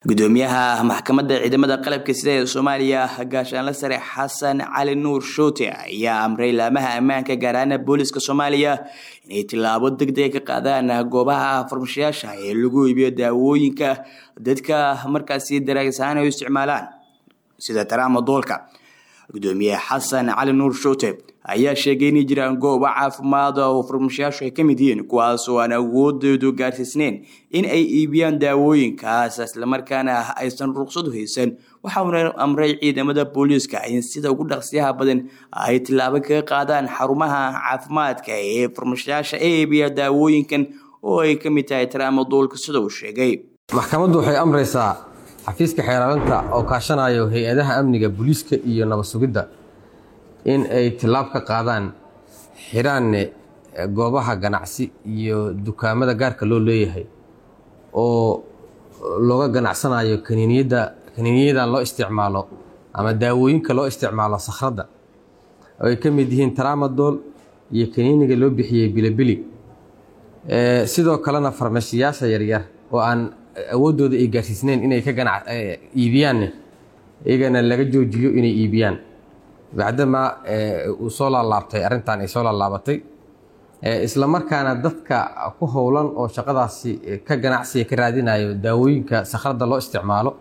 gudoomiyaha maxkamadda ciidamada qalabka sida ee soomaaliya gaashaanle sare xasan cali nuur shoote ayaa amray laamaha ammaanka gaar ahaan booliska soomaaliya inay tillaabo deg dega ka qaadaan goobaha farmashayaasha ee lagu iibiyo daawooyinka dadka markaasi daraagisahaan ay u isticmaalaan sida taraamadoolka gudoomiye xasan cali nuur shoote ayaa sheegay inay jiraan goobo caafimaad oo farmashayaashu ay ka mid yihiin kuwaas oo aan awoodoodu gaarsiisneyn in ay iibiyaan daawooyinkaas islamarkaana aysan ruqsadu haysan waxauna amray ciidamada booliiska in sida ugu dhaqsiyaha badan ay tillaabo kaga qaadaan xarumaha caafimaadka ee farmashayaasha ee iibiya daawooyinkan oo ay ka mid tahay taraamadoolka sida uu sheegay maxkamaddu waxay amraysaa xafiiska xeeraalinta oo kaashanayo hay-adaha amniga booliiska iyo nabad sugidda in ay tillaab ka qaadaan xiraanne goobaha ganacsi iyo dukaamada gaarka loo leeyahay oo looga ganacsanayo kaniiniyadda kaniiniyadan loo isticmaalo ama daawooyinka loo isticmaalo sakhradda oo ay ka mid yihiin taraamadool iyo kaniiniga loo bixiyey bilibili sidoo kalena farmashiyaasha yaryar oo aan awooddooda ay gaarsiisneyn inay ka ganac iibiyaanne iyagana laga joojiyo inay iibiyaan bacdamaa uu soo laalaabtay arrintan ay soo laalaabatay isla markaana dadka ku howlan oo shaqadaasi ka ganacsiga ka raadinayo daawooyinka sakhradda loo isticmaalo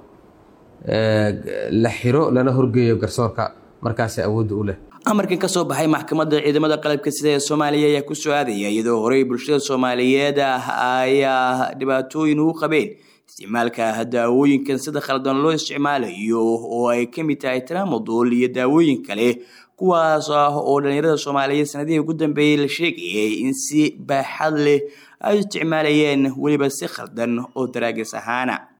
la xiro lana horgeeyo garsoorka markaasi awoodda u leh amarkan ka soo baxay maxkamadda ciidamada qalabka sida ee soomaaliya ayaa ku soo aadaya iyadoo horey bulshada soomaaliyeed ayaa dhibaatooyin ugu qabeen isticmaalka daawooyinkan sida khaldan loo isticmaalayo oo ay ka mid tahay tramadool iyo daawooyin kale kuwaas ah oo dhallinyarada soomaaliyeed sanadihii ugu dambeeyey la sheegayay in si baaxad leh ay isticmaalayeen weliba si khaldan oo daraagis ahaana